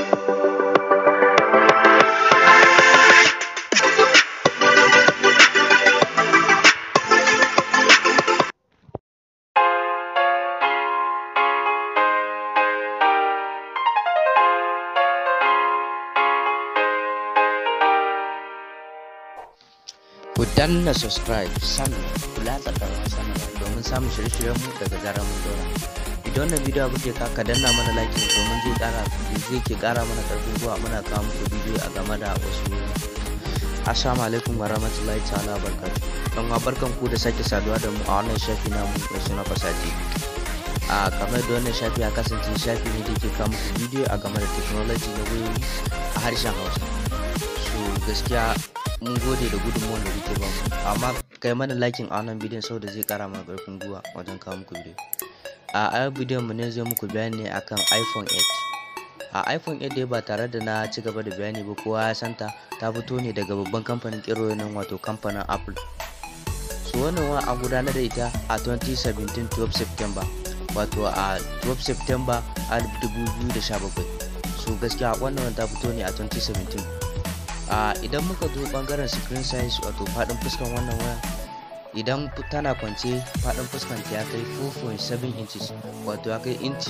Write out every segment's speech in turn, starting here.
ku danna subscribe sannan ku latsa ƙarfin sanarwa domin samun shirye-shiryenmu daga zarar mun dora idan wannan bidiyo kuke ka ka danna mana like domin zai ƙara zai ke ƙara mana ƙarfin gwiwa muna kawo muku bidiyo a game da wasu assalamu alaikum wa rahmatullahi ta'ala wa barakatuh don wa barkan ku da sake saduwa da mu a wannan shafi namu mai suna fasaji a kamar da wannan shafi a kasance shafi ne da ke kawo muku bidiyo a game da technology na wayoyi a harshen hausa so gaskiya mun gode da gudunmuwan da kuke ba mu amma kai mana lakin a wannan bidiyon saboda zai kara mana karfin gwiwa wajen kawo muku bidiyo a ayar bidiyon mu ne zai muku bayani ne akan iphone 8 a iphone 8 dai ba tare da na ci gaba da bayani ba kowa ya santa ta fito ne daga babban kamfanin kero nan wato kamfanin apple so wannan wa an gudanar da ita a 2017 12 september wato a 12 september 2017 so gaskiya wannan ta fito ne a 2017 a idan muka zo bangaren screen size wato fadin fuskan wannan waya idan tana kwance fadin fuskan ta ya kai 4.7 inches wato ya kai inci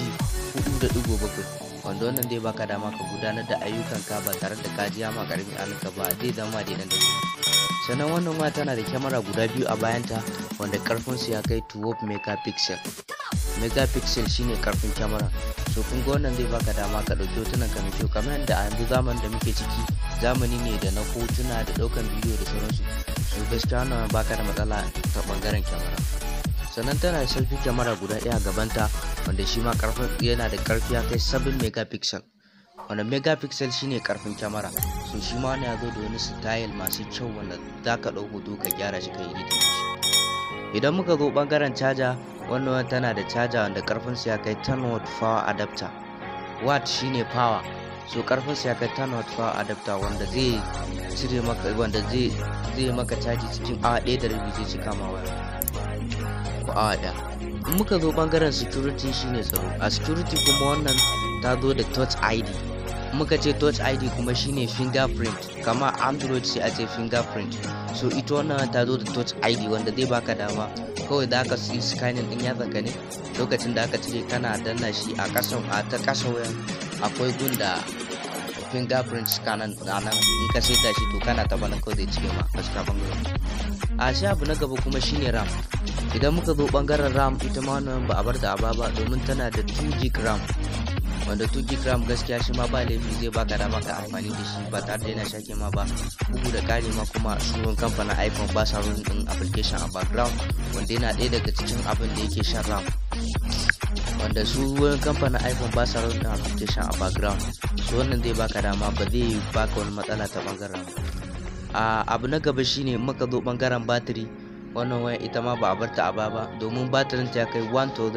4.7 wanda wannan dai baka dama ka gudanar da ayyukan ka ba tare da ka ji ma karamin alinka ba zai zama da nan da sannan wannan waya tana da kyamara guda biyu a bayanta wanda karfin su ya kai 12 megapixel megapixel shine karfin kyamara so kun ga wannan zai baka dama ka dauki hotunan ka mai kyau kamar yadda a yanzu zamanin da muke ciki zamani ne da na hotuna da daukan bidiyo da sauransu so gaskiya wannan baka da matsala ta bangaren kyamara sannan tana da selfie kyamara guda ɗaya a gabanta wanda shi ma karfin yana da karfi ya kai 7 megapixel wanda megapixel shine karfin kyamara so shi ma ya zo da wani style masu kyau wanda za ka ɗau hoto ka gyara shi ka yi editing shi idan muka zo bangaren caja wannan tana da caja wanda karfin ya kai 10 watt power adapter watt shine power so karfin ya kai 10 watt power adapter wanda zai cire maka wanda zai zai maka caji cikin awa ɗaya da rabi zai cika ma waya ko awa ɗaya in muka zo bangaren security shine tsaro a security kuma wannan ta zo da touch id muka ce touch id kuma shine fingerprint kama android sai a ce fingerprint so ita wannan ta zo da touch id wanda zai baka dama kawai da aka yi scanning din yatsa ka ne lokacin da aka cire kana danna shi a kasan a ta kasa wayan akwai gun da fingerprint scanner a nan in ka saita shi to kana taba nan kawai zai cire ma a cikin bangaren a shi abu na gaba kuma shine ram idan muka zo bangaren ram ita ma wannan ba a bar da aba ba domin tana da 2 gig ram wanda 2 gig ram gaskiya shi ma ba laifi zai baka dama ka amfani da shi ba tare da yana shake ma ba bugu da kare ma kuma sunan kamfanin iphone ba sa run din application a background wanda yana ɗaya daga cikin abin da yake shan ram wanda su wurin kamfanin iphone ba sa run din application a background su wannan zai baka dama ba zai baka wani matsala ta bangaren a abu na gaba shine muka zo bangaren batiri wannan waya ita ma ba a barta a baya ba domin batirin ta kai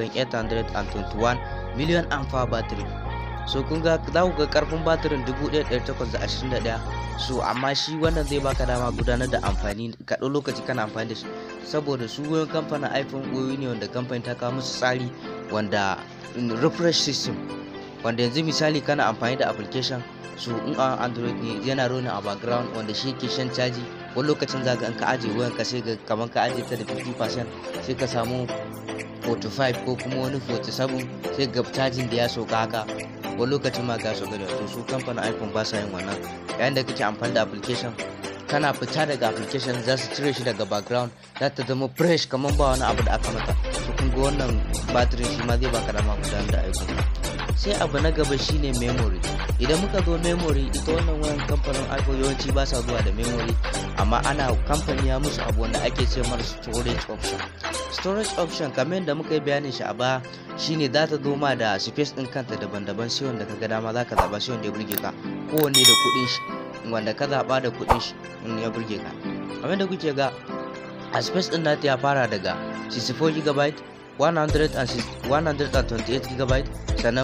1821 miliyan amfa batiri so kun ga za ku ga karfin batirin 1821 so amma shi wannan zai baka dama gudanar da amfani ka ɗau lokaci kana amfani da shi saboda su wayoyin kamfanin iphone wayoyi ne wanda kamfanin ta kawo musu tsari wanda refresh system wanda yanzu misali kana amfani da application so in a android ne yana rona a background wanda shi ke shan caji wani lokacin zaga in ka aje wayan ka sai ga kamar ka aje ta da 50% sai ka samu 45 ko kuma wani 47 sai ga cajin da ya soka haka wani lokacin ma ga soka da to su kamfanin iphone ba sa yin wannan yayin da kake amfani da application kana fita daga application za su cire shi daga background za ta zama fresh kamar ba wani abu da aka mata so kun ga wannan batirin shi ma zai baka dama gudanar da ayyukan sai abu na gaba shine memory idan muka zo memory ita wannan wayan kamfanin iphone yawanci ba sa zuwa da memory amma ana kamfani ya musu abu wanda ake ce mara storage option storage option kamar yadda muka yi bayanin shi a baya shine za ta zo ma da space din kanta daban-daban sai wanda ka ga dama za ka zaba sai wanda ya burge ka kowanne da kuɗin shi wanda ka zaba da kuɗin shi in ya burge ka kamar da kuke ga a space din nata ya fara daga 64 GB 128 GB sannan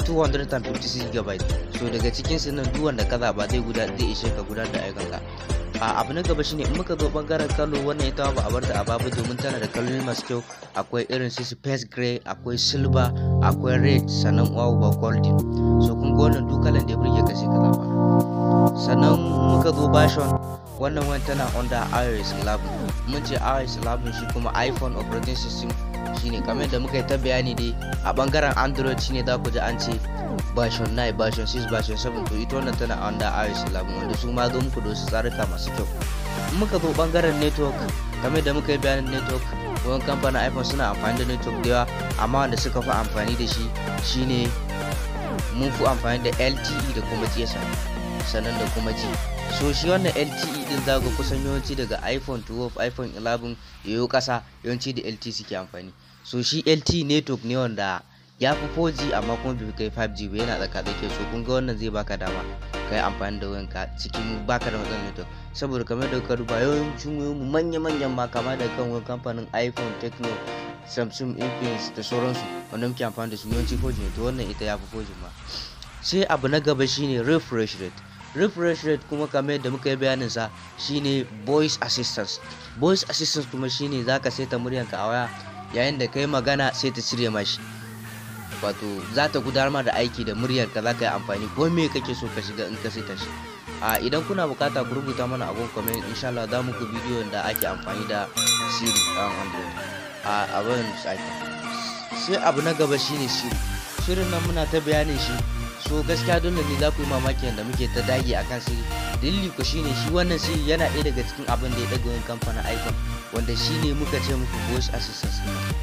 256 GB so daga cikin su nan duk wanda ka zaba zai guda zai ishe ka gudanar da ayyukanka a abu na gaba shine in muka zo bangaren kallo wannan ita ba a bar ta a babu domin tana da kaloli masu kyau akwai irin su space gray akwai silver akwai red sannan wow ba golden so kun ga wannan duk kalan da ya burge ka sai ka zaba sannan muka zo version wannan wani tana under iOS 11 mun ce iOS 11 shi kuma iPhone operating system shine kamar da muka yi ta bayani dai a bangaren Android shine za ku ji an ce version 9 version 6 version 7 to ita wannan tana under iOS 11 wanda su ma zo muku da wasu tsarika masu kyau muka zo bangaren network kamar da muka yi bayanin network wani kamfanin iphone suna amfani da network da yawa amma wanda suka fi amfani da shi shine mun fi amfani da lte da kuma gsm sannan da kuma g so shi wannan lte din za ga kusan yawanci daga iphone 12 iphone 11 yayo kasa yawanci da lte suke amfani so shi lte network ne wanda ya fi 4G amma kuma bai kai 5G ba yana tsaka tsake so kun ga wannan zai baka dama kai amfani da wayanka cikin baka da matsalar network saboda kamar da ka duba yawancin wayoyin manya manyan ma kama da kan wani kamfanin iPhone Tecno Samsung Infinix da sauransu wanda muke amfani da su yawanci 4G ne to wannan ita ya fi 4G ma sai abu na gaba shine refresh rate refresh rate kuma kamar yadda muka yi bayanin sa shine voice assistance voice assistance kuma shine zaka saita muryanka a waya yayin da kai magana sai ta cire mashi wato za ta gudanar da aiki da muryar ka za ka yi amfani ko me kake so ka shiga in ka saita shi a idan kuna bukata ku rubuta mana abun comment insha Allah za muku bidiyon da ake amfani da Siri a Android a abin site sai abu na gaba shine Siri shirin nan muna ta bayanin shi so gaskiya dole ne za ku yi mamaki yadda muke ta dage akan Siri dalili ku shine shi wannan Siri yana ɗaya daga cikin abin da ya daga wani kamfanin iPhone wanda shine muka ce muku voice assistant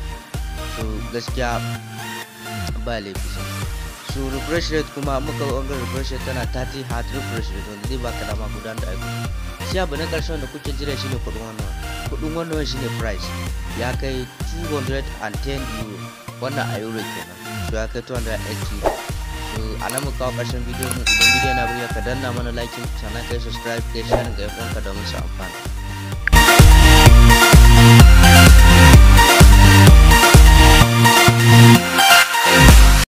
so gaskiya ba laifi sa so refresh rate kuma muka wangar refresh rate tana 30 hard refresh rate wanda zai baka dama gudanar da aiki sai abu na karshen da kuke jira shine kudin wannan kudin wannan shine price ya kai 210 euro wannan a euro kenan so ya kai 280 so a nan muka kawo karshen bidiyon mu idan bidiyon na burya ka danna mana like sannan kai subscribe kai share ga yan uwanka domin su amfana